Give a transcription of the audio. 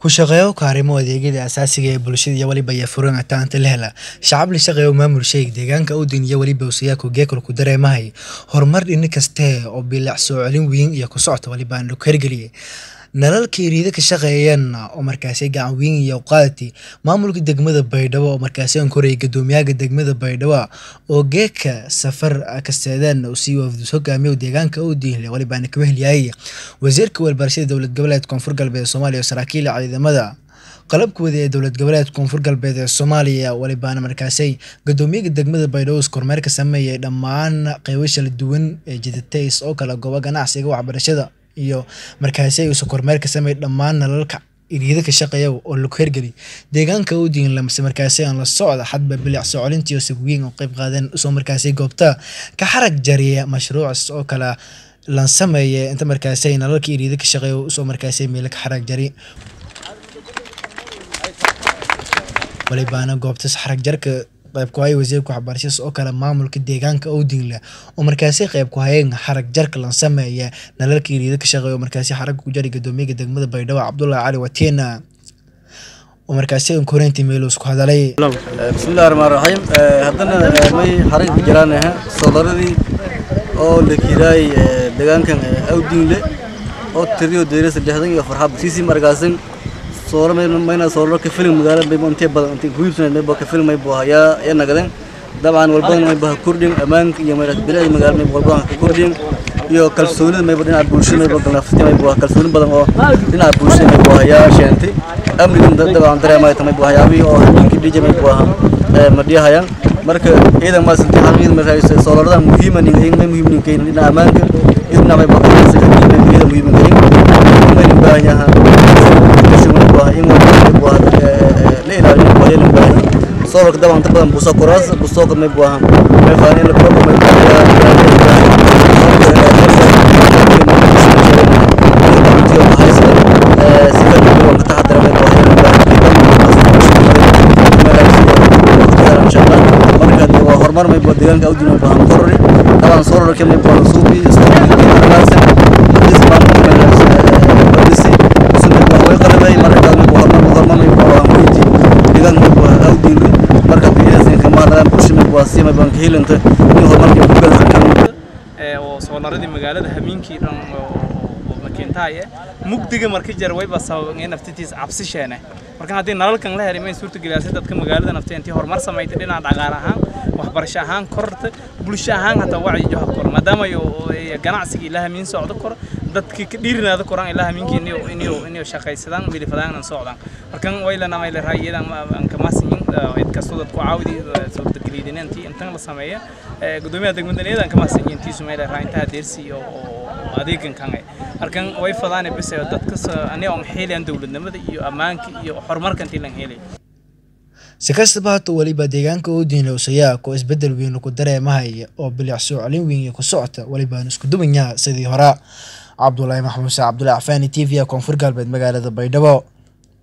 ku shaqeeyo kaarimo adeegyada aasaasiga ee bulshada iyo waliba iyo furan ataanta la hela shacab la shaqeeyo maamul sheeg deegaanka udin iyo waliba usayaku geekal ku dareemahay horumar dhini kaste oo bilic soo celin weyn iyo ku socota waliba aan lagu hergeliyay nalalkii riida ka shaqeeyeen oo markaasi gacan weyn iyo qaadati maamulka degmada baydhabo oo markaasi aan korayay guddoomiyaha degmada baydhabo oo geeka safar kasteedeen uu sii wafdus hogaamiyo deegaanka u diinle waliba aan ka wehliyay wasiirka walbarashada dowlad goboleed koonfur galbeed soomaaliya oo saraakiil ciidamada qalabkooda ee dowlad goboleed koonfur galbeed ee soomaaliya walibaana markaasay guddoomiyaha degmada baydhabo kormeer ka sameeyay dhammaan qeybo kala duwan ee jidatays oo kala gooba ganacsiga waxbarashada iyo markaasi uusa kormeer ka sameeyay dhammaan nalalka iriida ka shaqeeya oo lagu hergeli deegaanka u diin lamase markaasi aan la socda xadba bilic soo colintii oo sagweyn oo qayb qaadeen usoo markaasi goobta ka xarag jariya mashruucas oo kale lan sameeye inta markaasi nalalka iriida ka shaqeeya usoo markaasi meelo ka xarag jari walibaana goobtas xarag jarka qayb ku haya wasiirka waxbarashadaas oo kale maamulka deegaanka owdinle oo markaasi qayb ku hayeen xarag jarka lan sameeya nalalka iriida ka shaqeeya oo markaasi xaragga ku jari guddoomiyaha degmada baydhabo cabdullaahi cali watiina oo markaasi koreyntii meelus ku hadalay bismillahi raxmaan raxiim haddana may xarag ku jiraan soodaradii oo la kiiraay deegaankan awdinle oo tiriyo deerasa lixdan iyo farxad siisi markaasin soolo mayna soolo ka filim magaalada bay intee badan intee guubsan may ka filim may boo ya ya nagadan dabcan walbadan may baa kordhin amaanka iyo mayna bilad magaalada may walbadan ka kordhin iyo kalsoonida may dhinaca bulshada may baa naftii may baa kalsooni badan oo dhinaca bulshada may baa ya sheentay amnigan dabcan dareemay tamay baa yaabi oo habeenkii dhije may baa ma dhiyahayaan marka ciidan ma santi xaqiiqda ma raayis soolorada muhiim ah ninga may muhiim ninga dhinaca amaanka idna may baa ka sakay may ciidan muhiim ninga may baahan yahay صورك طبعا طبعا بوسا كراس بوسوق ما يبغاها ما يفاني لك ما hormar may baa deegaanka awdi may baa korri taban sooror kale may baa suubi isticmaalka hadis baan badisi sunna baa way qalbay marka may baa hormar hormar may baa muyti deegaan may baa awdi marka deegaanka kama hadlaan bulshada may baa si may baa helanta in hormarka ku galsan kan ee oo soonaradii magaalada hamiinkii dhan oo makeentaaye mugdiga marka jar wayba sababay naftitiis cabsi sheene marka haddii nalalkan la helimay suurtageliyaasay dadka magaalada nafta intii horumar samaysay dhinaca dhaqaale ahaan waxbarasho ahaan korta bulsho ahaan hataa wacyi joha kor maadaama ganacsiga ilaa hamiin socdo kor dadkii ka dhiirinaada koraan ilaa hamiinkii inuu inuu inuu shaqaysadaan milifadaan socdaan markan waylana may leeyahay iyadan aan ka maasin cid kastoo dadku caawidi suurtageliyadantii intan la sameeyo gudoomiyaha degmada iyadan ka maasin intiisu may leeyahay inta deersi oo adeegan kan markan way fadaan bis dadka aniga aan xeelayaan dowladnimada iyo ammaanka iyo horumarka intii lan helay si kastaba hata waliba deegaanka u diinla usayaa koo isbedel weyn ku dareemahaya oo bilic soo celin weyn iyo ku socota walibaan isku duwanyaha sidii hore cabdulaahi maxmuuse cabdulaahi cafaani t v koonfur galbeed magaalada baydhabo